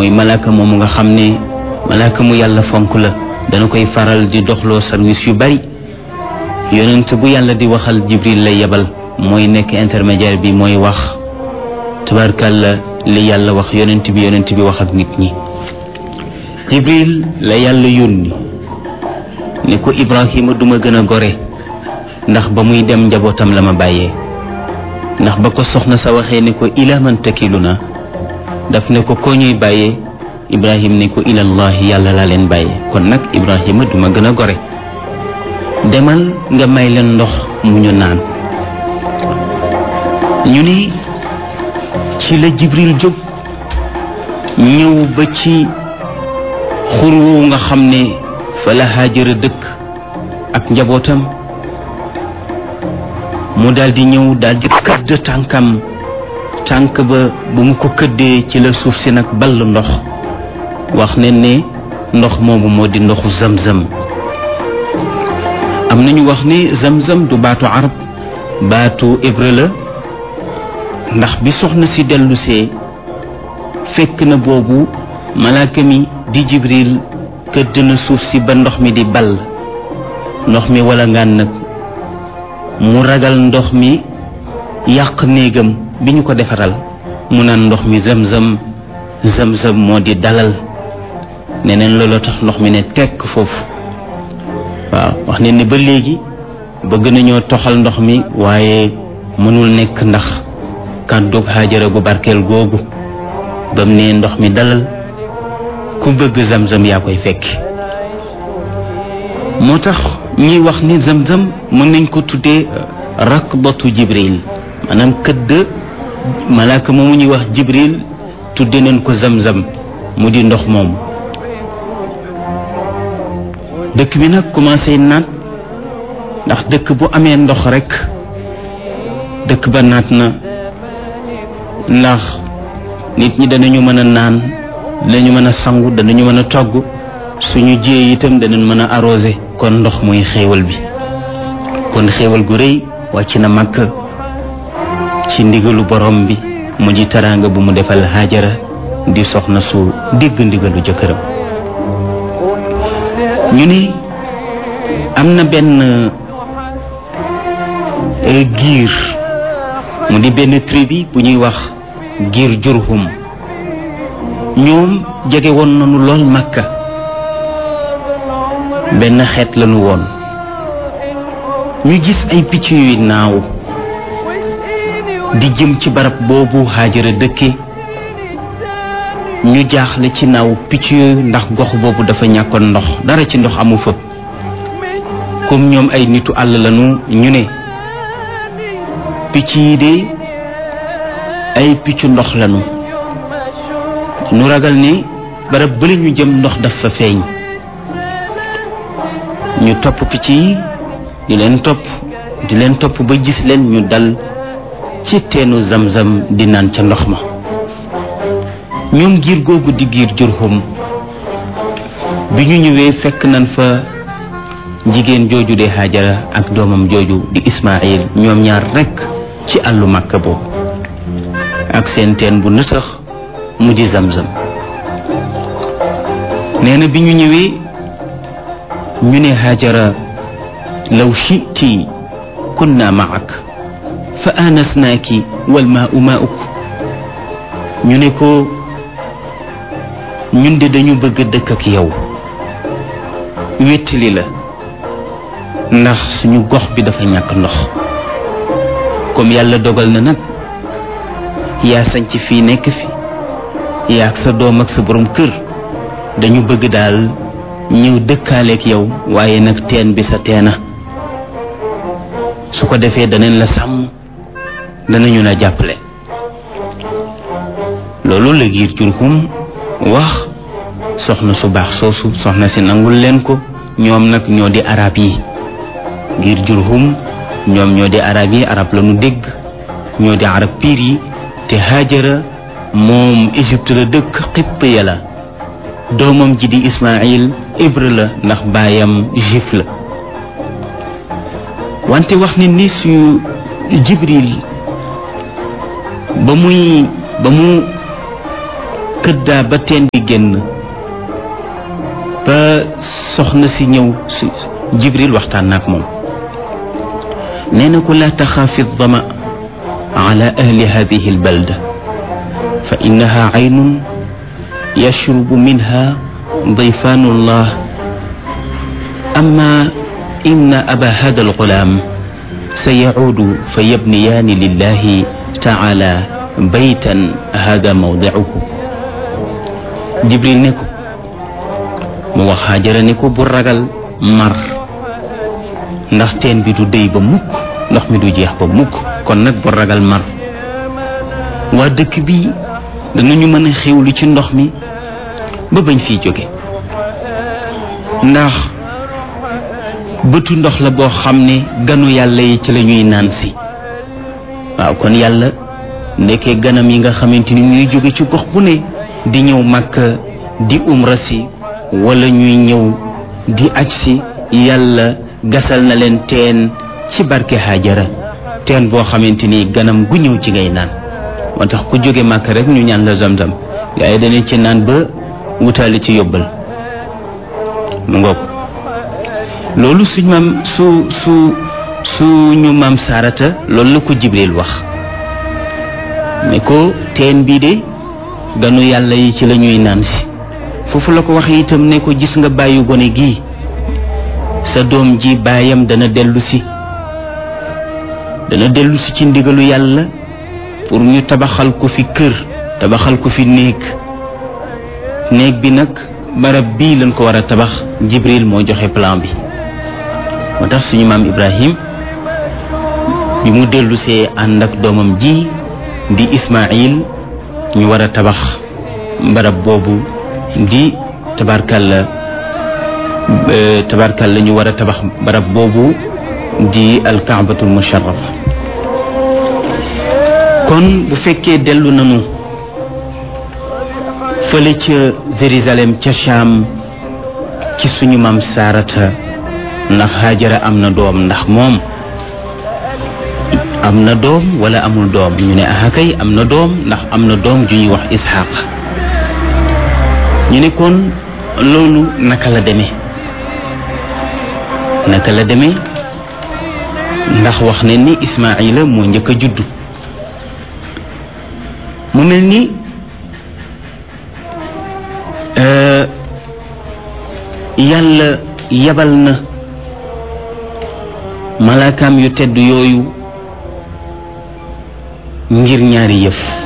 mooy malaaka moomu nga xam ne malaaka mu yàlla fonk la dana koy faral di doxloo service yu bari yonent bu yàlla di waxal jibril lay yebal mooy nekk intermédiaire bi mooy wax tabarkàlla li yàlla wax yonent bi yonent bi wax ak nit ñi jibril la yàlla yónni ne ko ibrahima duma gën a gore ndax ba muy dem njabootam la ma bàyyee ndax ba ko soxna sa waxee ne ko ila man takilu na daf ne ko koo ñuy bàyyee ibrahim ne ko ilallahi yàlla laa leen bàyyee kon nag ibrahima duma gën a gore demal nga may leen ndox mu ñu naan ñu ni ci la jibril jóg ñëw ba ci xur woowu nga xam ne fa la haajara dëkk ak njabootam mu daldi ñëw daldi këdd tànkam tànk ba bu mu ko këddee ci la suuf si nag ball ndox wax ne ne ndox moomu moo di ndoxu zamzam am nañu wax ni zamzam du baatu arab baatu hébreu la ndax bi soxna si dellusee fekk na boobu malaaka mi di jibril këdd na suuf si ba ndox mi di ball ndox mi wala ngaan nag mu ragal ndox mi yàq néegam bi ñu ko defaral mu naan ndox mi zamzam zamzam moo di dalal neneen looloo tax ndox mi ne tekk foofu waaw wax ne ni ba léegi bëgg nañoo toxal ndox mi waaye mënul nekk ndax kàddug Haajara gu barkeel googu bam ne ndox mi dalal ku bëgg zamzam yaa koy fekki moo tax ñuy wax ni zamzam mën nañ ko tuddee rakbatu jibril maanaam këdd malaaka moomu ñuy wax jibril tudde nañ ko zamzam mu di ndox moom dëkk bi nag commencé naat ndax dëkk bu amee ndox rekk dëkk ba naat na ndax nit ñi danañu mën a naan danañu mën a sangu danañu mën a togg suñu jiyee itam danañ mën a arrosé kon ndox muy xéewal bi kon xéewal gu rëy wàcc na màkk ci ndigalu borom bi mu ji teraanga bu mu defal Haajara di soxna su dégg ndigalu jëkkëram ñu ni am na benn giir mu di benn tribu bu ñuy wax giir jurhum ñoom jege woon nañu lool Makka benn xeet lañu woon ñu gis ay picc yuy naaw di jëm ci barab boobu Haajara dëkke ñu jaaxle ci naaw picc yooyu ndax gox boobu dafa ñàkkoon ndox dara ci ndox amu fa comme ñoom ay nitu àll lañu ñu ne picc yi de ay piccu ndox lañu ñu ragal ni barab bële ñu jëm ndox dafa feeñ ñu topp picc yi di leen topp di leen topp ba gis leen ñu dal ci teenu zamzam di naan ca ndox ma ñoom giir googu di giir jurhum bi ñu ñëwee fekk nañ fa jigéen jooju de Haajara ak doomam jooju di Ismaayil ñoom ñaar rekk ci àllu Makka boobu ak seen teen bu nëtëx mu di zamzam nee na bi ñu ñëwee ñu ne Haajara law shiti kunna maak fa aanasnaaki wal maau mauk ñu ne ko ñun de dañu bëgg dëkk ak yow wéttali la ndax suñu gox bi dafa ñàkk ndox comme yàlla dogal na nag yaa sañc fii nekk fi yaa ak sa doom ak sa borom kër dañu bëgg daal ñëw dëkkaaleek yow waaye nag teen bi sa teena su ko defee danañ la sàmm danañu la jàppale loolu la giir jurhum wax soxna su baax soosu soxna si nangul leen ko ñoom nag ñoo di arab yi giir jurhum ñoom ñoo di arab yi arab la nu dégg ñoo di arab piir yi te Haajara moom Égypte la dëkk xipp ya la doomam ji di Ismaayil hébreu la ndax baayam juif la wante wax ni ni su Jibril ba muy ba mu këddaa ba teen bi génn ba soxna si ñëw su jibril waxtaan naak moom nee na ko laa taxaafi dama ala ahli hadihi albalda fa innaha aynun yashrubu minha ضيفان الله أما إن أبا هذا الغلام سيعود فيبنيان لله تعالى بيتا هذا موضعه جبريل نكو mu wax Haajara ni ko bu ragal mar ndax teen bi du déy ba mukk ndox mi du jeex ba mukk kon nag bu ragal mar waa dëkk bi danañu mën a xewlu ci ndox mi ba bañ fiy jóge ndax bëtu ndox la boo xam ne ganu yàlla yi ci la ñuy naan si waaw kon yàlla nekkee ganam yi nga xamante ni ñuy jóge ci gox bu ne di ñëw Makka di umra si wala ñuy ñëw di aj si yàlla gasal na leen teen ci barke Haajara teen boo xamante ni ganam gu ñëw ci ngay naan moo tax ku jóge Makka rek ñu ñaan la zamzam gaa yi dañu ci naan ba wutaale ci yóbbal mu ngoog loolu suñ maam su su suñu maam saarata loolu la ko jibril wax ne ko teen bii de ganu yàlla yi ci la ñuy naan si foofu la ko wax itam ne ko gis nga bàyyi gone gii sa doom ji baayam dana dellu si dana dellu si ci ndigalu yàlla pour ñu tabaxal ko fi kër tabaxal ko fi néeg néeg bi nag barab bii lañ ko war a tabax jibril moo joxe plan bi moo tax suñu maam ibrahim bi mu dellusee ànd ak doomam ji di ismail ñu war a tabax barab boobu di tabarkalla tabarkalla ñu war a tabax barab boobu di alkaabatul musharrafa kon bu fekkee dellu nanu fële ca Jérusalem ca Cham ci suñu maam Saarata ndax Haajara am na doom ndax moom am na doom wala amul doom ñu ne ah kay am na doom ndax am na doom ju ñuy wax Isxaaq ñu ne kon loolu naka la demee naka la demee ndax wax ne ni Ismaayila moo njëkk a juddu mu mel ni yàlla yabal na malaakaam yu tedd yooyu ngir ñaari yëf